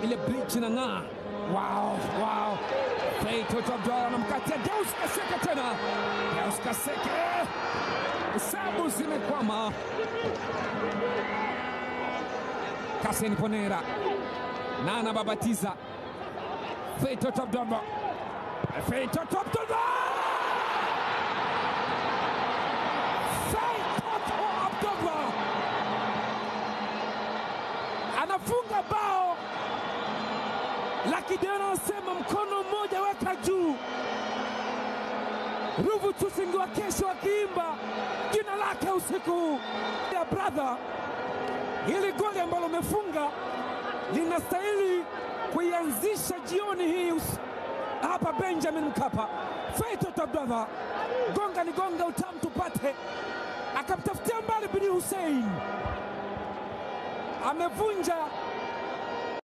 ile bridge na ng'aa. Wow, wow. Fei Toto Abdalla anamkatia Deus Kaseke tena. Deus Kaseke. Hesabu zimekwama. Kasen Ponera. Nana babatiza. Fei Toto Abdalla. Fei Toto Abdalla. Fei Toto Abdalla. Anafunga bao la kijana anasema mkono mmoja weka juu. Ruvu Tusingi wa kesho akiimba jina lake usiku huu. Ya brother, hili goli ambalo umefunga linastahili kuianzisha jioni hii us- hapa Benjamin Mkapa. Faitoto brother, gonga ni gonga, utamu tupate. Akamtafutia mbali Bini Hussein, amevunja